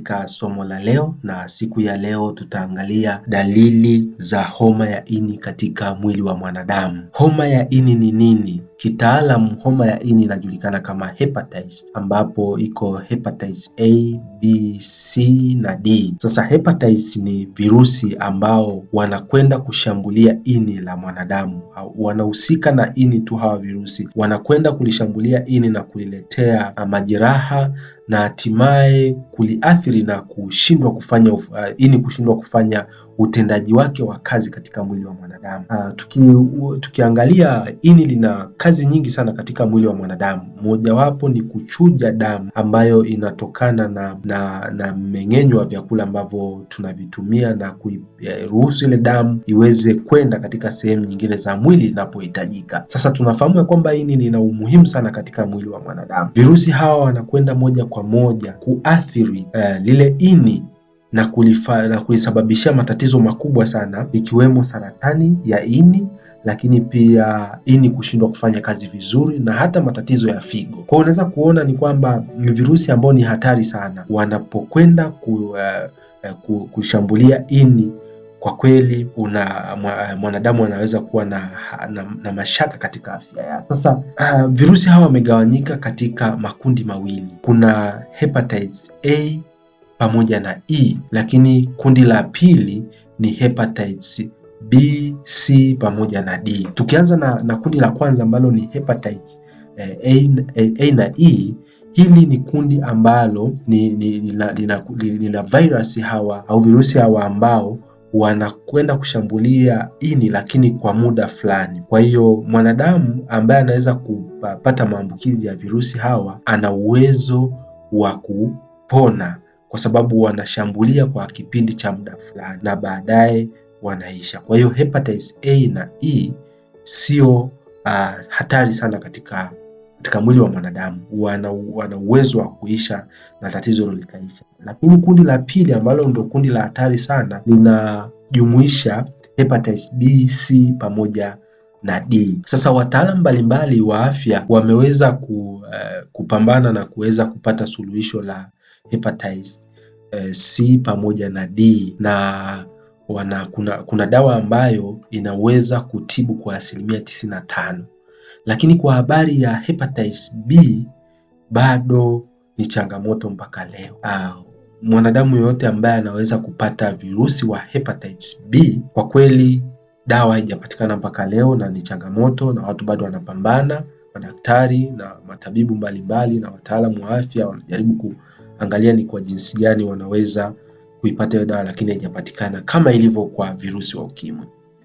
katika somo la leo, na siku ya leo tutaangalia dalili za homa ya ini katika mwili wa mwanadamu. Homa ya ini ni nini? Kitaalam, homa ya ini inajulikana kama hepatitis, ambapo iko hepatitis A, B, C na D. Sasa hepatitis ni virusi ambao wanakwenda kushambulia ini la mwanadamu, wanahusika na ini tu. Hawa virusi wanakwenda kulishambulia ini na kuliletea majeraha na hatimaye kuliathiri na kushindwa kufanya uh, ini kushindwa kufanya utendaji wake wa kazi katika mwili wa mwanadamu. Uh, tuki, uh, tukiangalia ini lina kazi nyingi sana katika mwili wa mwanadamu. Mojawapo ni kuchuja damu ambayo inatokana na na, na mmeng'enyo wa vyakula ambavyo tunavitumia na kuruhusu ile damu iweze kwenda katika sehemu nyingine za mwili inapohitajika. Sasa tunafahamu ya kwamba ini lina umuhimu sana katika mwili wa mwanadamu. Virusi hawa wanakwenda moja kwa moja kuathiri uh, lile ini na kulifa, na kulisababishia matatizo makubwa sana ikiwemo saratani ya ini, lakini pia ini kushindwa kufanya kazi vizuri na hata matatizo ya figo. Kwa hiyo unaweza kuona ni kwamba ni virusi ambao ni hatari sana wanapokwenda ku, uh, uh, kushambulia ini kwa kweli una mwanadamu anaweza kuwa na, na, na mashaka katika afya yake. Sasa uh, virusi hawa wamegawanyika katika makundi mawili. Kuna hepatitis A pamoja na E, lakini kundi la pili ni hepatitis B, C pamoja na D. Tukianza na, na kundi la kwanza ambalo ni hepatitis eh, A, A, A na E hili ni kundi ambalo ni, ni, lina, lina, lina virus hawa au virusi hawa ambao wanakwenda kushambulia ini lakini kwa muda fulani. Kwa hiyo mwanadamu ambaye anaweza kupata maambukizi ya virusi hawa ana uwezo wa kupona kwa sababu wanashambulia kwa kipindi cha muda fulani na baadaye wanaisha. Kwa hiyo hepatitis A na E sio uh, hatari sana katika katika mwili wa mwanadamu, wana, wana uwezo wa kuisha na tatizo hilo likaisha. Lakini kundi la pili ambalo ndio kundi la hatari sana linajumuisha hepatitis B, C pamoja na D. Sasa wataalamu mbalimbali wa afya wameweza ku, uh, kupambana na kuweza kupata suluhisho la hepatitis uh, C pamoja na D na wana, kuna, kuna dawa ambayo inaweza kutibu kwa asilimia tisini na tano lakini kwa habari ya hepatitis B bado ni changamoto mpaka leo. Uh, mwanadamu yoyote ambaye anaweza kupata virusi wa hepatitis B, kwa kweli dawa haijapatikana mpaka leo na ni changamoto, na watu bado wanapambana, madaktari na matabibu mbalimbali na wataalamu wa afya wanajaribu kuangalia ni kwa jinsi gani wanaweza kuipata hiyo dawa, lakini haijapatikana kama ilivyo kwa virusi wa ukimwi.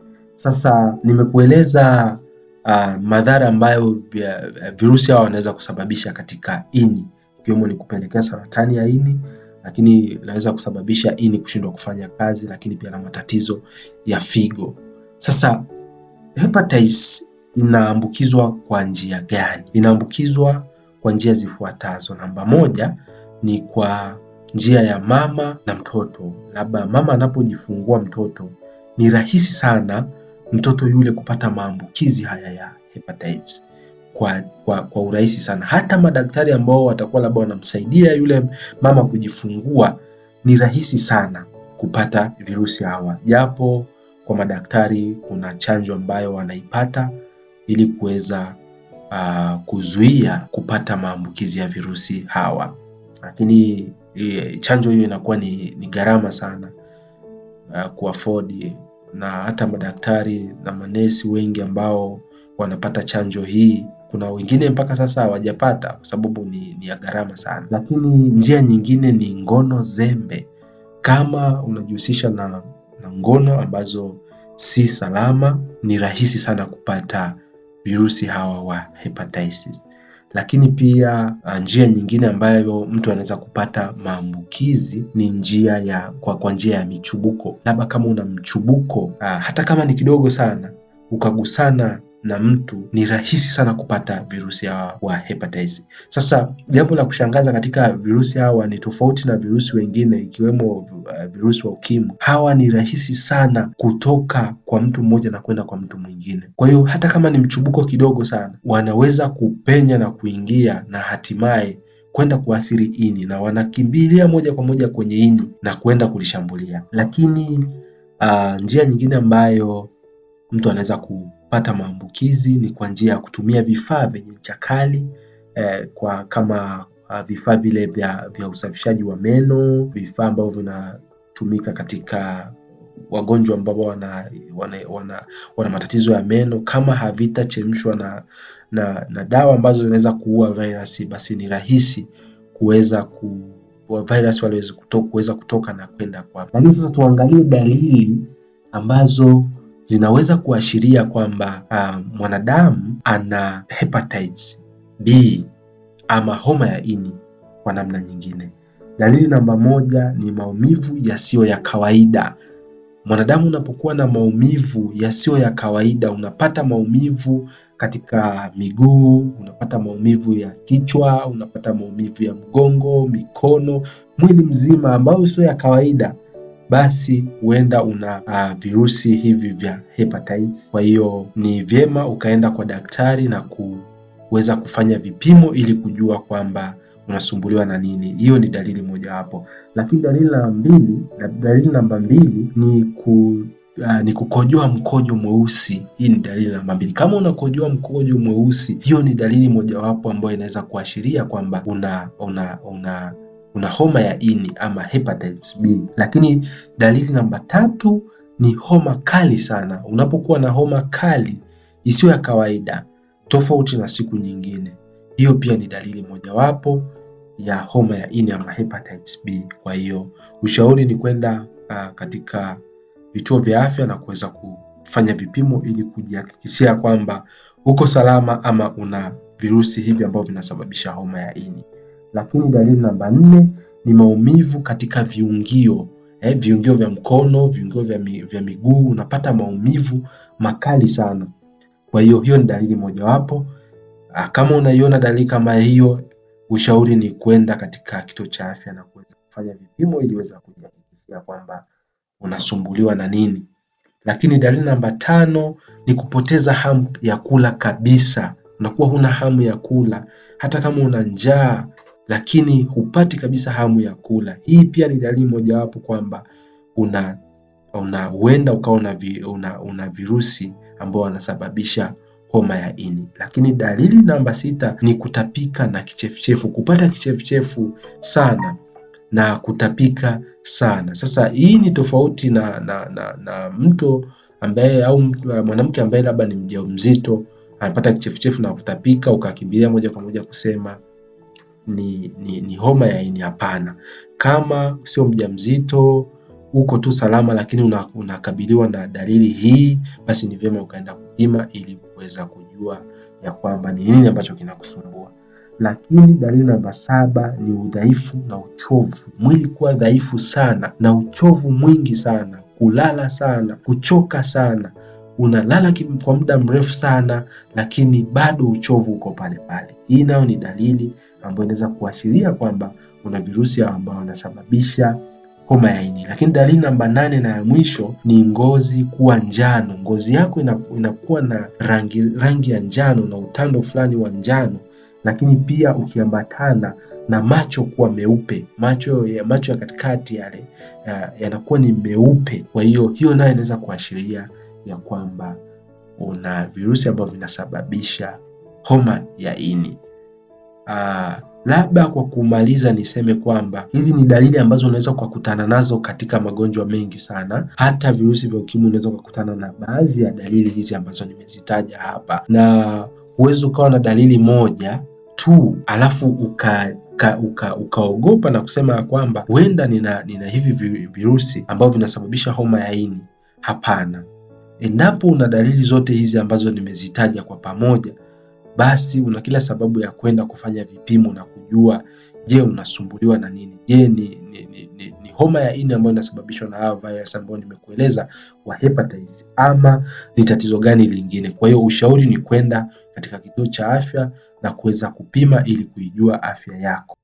Sasa nimekueleza Uh, madhara ambayo virusi hawa wanaweza kusababisha katika ini ikiwemo ni kupelekea saratani ya ini, lakini inaweza kusababisha ini kushindwa kufanya kazi, lakini pia na matatizo ya figo. Sasa hepatitis inaambukizwa kwa njia gani? Inaambukizwa kwa njia zifuatazo. Namba moja ni kwa njia ya mama na mtoto. Labda mama anapojifungua mtoto, ni rahisi sana mtoto yule kupata maambukizi haya ya hepatitis kwa, kwa, kwa urahisi sana. Hata madaktari ambao watakuwa labda wanamsaidia yule mama kujifungua, ni rahisi sana kupata virusi hawa, japo kwa madaktari kuna chanjo ambayo wanaipata ili kuweza uh, kuzuia kupata maambukizi ya virusi hawa, lakini e, chanjo hiyo inakuwa ni, ni gharama sana uh, kuafford na hata madaktari na manesi wengi ambao wanapata chanjo hii, kuna wengine mpaka sasa hawajapata kwa sababu ni, ni ya gharama sana. Lakini njia nyingine ni ngono zembe. Kama unajihusisha na, na ngono ambazo si salama, ni rahisi sana kupata virusi hawa wa hepatitis. Lakini pia njia nyingine ambayo mtu anaweza kupata maambukizi ni njia ya kwa, kwa njia ya michubuko. Labda kama una mchubuko aa, hata kama ni kidogo sana, ukagusana na mtu, ni rahisi sana kupata virusi hawa wa hepatitis. Sasa jambo la kushangaza katika virusi hawa ni tofauti na virusi wengine ikiwemo uh, virusi wa ukimwi, hawa ni rahisi sana kutoka kwa mtu mmoja na kwenda kwa mtu mwingine. Kwa hiyo hata kama ni mchubuko kidogo sana, wanaweza kupenya na kuingia na hatimaye kwenda kuathiri ini na wanakimbilia moja kwa moja kwenye ini na kwenda kulishambulia. Lakini uh, njia nyingine ambayo mtu anaweza kupata maambukizi ni kwa njia ya kutumia vifaa vyenye ncha kali eh, kwa kama uh, vifaa vile vya, vya usafishaji wa meno, vifaa ambavyo vinatumika katika wagonjwa ambao wana, wana, wana, wana matatizo ya meno kama havitachemshwa na, na, na dawa ambazo zinaweza kuua virusi, basi ni rahisi kuweza ku virus wale kuweza kutoka na kwenda kwa. Lakini sasa tuangalie dalili ambazo zinaweza kuashiria kwamba uh, mwanadamu ana hepatitis B ama homa ya ini kwa namna nyingine. Dalili namba moja ni maumivu yasiyo ya kawaida. Mwanadamu unapokuwa na maumivu yasiyo ya kawaida, unapata maumivu katika miguu, unapata maumivu ya kichwa, unapata maumivu ya mgongo, mikono, mwili mzima ambayo sio ya kawaida, basi huenda una uh, virusi hivi vya hepatitis. Kwa hiyo ni vyema ukaenda kwa daktari na kuweza kufanya vipimo ili kujua kwamba unasumbuliwa na nini. Hiyo ni dalili mojawapo, lakini dalili namba mbili, dalili namba mbili ni ku Uh, ni kukojoa mkojo mweusi. Hii ni dalili namba mbili. Kama unakojoa mkojo mweusi, hiyo ni dalili mojawapo ambayo inaweza kuashiria kwamba una una una una homa ya ini ama hepatitis B. Lakini dalili namba tatu ni homa kali sana. Unapokuwa na homa kali isiyo ya kawaida tofauti na siku nyingine, hiyo pia ni dalili mojawapo ya homa ya ini ama hepatitis B. Kwa hiyo ushauri ni kwenda uh, katika vituo vya afya na kuweza kufanya vipimo ili kujihakikishia kwamba uko salama ama una virusi hivi ambavyo vinasababisha homa ya ini. Lakini dalili namba nne ni maumivu katika viungio eh, viungio vya mkono, viungio vya, mi, vya miguu, unapata maumivu makali sana. Kwa hiyo hiyo ni dalili mojawapo. Kama unaiona dalili kama hiyo, ushauri ni kwenda katika kituo cha afya na kuweza kufanya vipimo ili uweze kujihakikishia kwamba unasumbuliwa na nini. Lakini dalili namba tano ni kupoteza hamu ya kula kabisa. Unakuwa huna hamu ya kula hata kama una njaa, lakini hupati kabisa hamu ya kula. Hii pia ni dalili mojawapo kwamba una una huenda ukawa una, vi, una, una virusi ambao wanasababisha homa ya ini. Lakini dalili namba sita ni kutapika na kichefuchefu, kupata kichefuchefu sana na kutapika sana. Sasa hii ni tofauti na, na, na, na mtu ambaye au mwanamke ambaye labda ni mjamzito anapata kichefuchefu na kutapika, ukakimbilia moja kwa moja kusema ni, ni, ni homa ya ini. Hapana, kama sio mjamzito uko tu salama, lakini unakabiliwa una na dalili hii, basi ni vyema ukaenda kupima ili kuweza kujua ya kwamba ni nini ambacho kinakusumbua. Lakini dalili namba saba ni udhaifu na uchovu, mwili kuwa dhaifu sana na uchovu mwingi sana, kulala sana, kuchoka sana, unalala kwa muda mrefu sana, lakini bado uchovu uko pale pale. Hii nayo ni dalili ambayo inaweza kuashiria kwamba una virusi ambao unasababisha homa ya ini. Lakini dalili namba nane na ya mwisho ni ngozi kuwa njano. Ngozi yako inakuwa na rangi rangi ya njano na utando fulani wa njano, lakini pia ukiambatana na macho kuwa meupe, macho ya macho ya katikati yale yanakuwa ya ni meupe. Kwa hiyo hiyo nayo inaweza kuashiria ya kwamba una virusi ambavyo vinasababisha homa ya ini. Aa, labda kwa kumaliza niseme kwamba hizi ni dalili ambazo unaweza ukakutana nazo katika magonjwa mengi sana. Hata virusi vya ukimwi unaweza ukakutana na baadhi ya dalili hizi ambazo nimezitaja hapa, na huwezi ukawa na dalili moja tu alafu uka ukaogopa uka, uka na kusema ya kwamba huenda nina, nina hivi virusi ambavyo vinasababisha homa ya ini. Hapana, endapo una dalili zote hizi ambazo nimezitaja kwa pamoja basi una kila sababu ya kwenda kufanya vipimo na kujua, je, unasumbuliwa na nini? Je, ni, ni, ni, ni, ni homa ya ini ambayo inasababishwa na hayo virus ambayo nimekueleza wa hepatitis, ama ni tatizo gani lingine? Kwa hiyo ushauri ni kwenda katika kituo cha afya na kuweza kupima ili kuijua afya yako.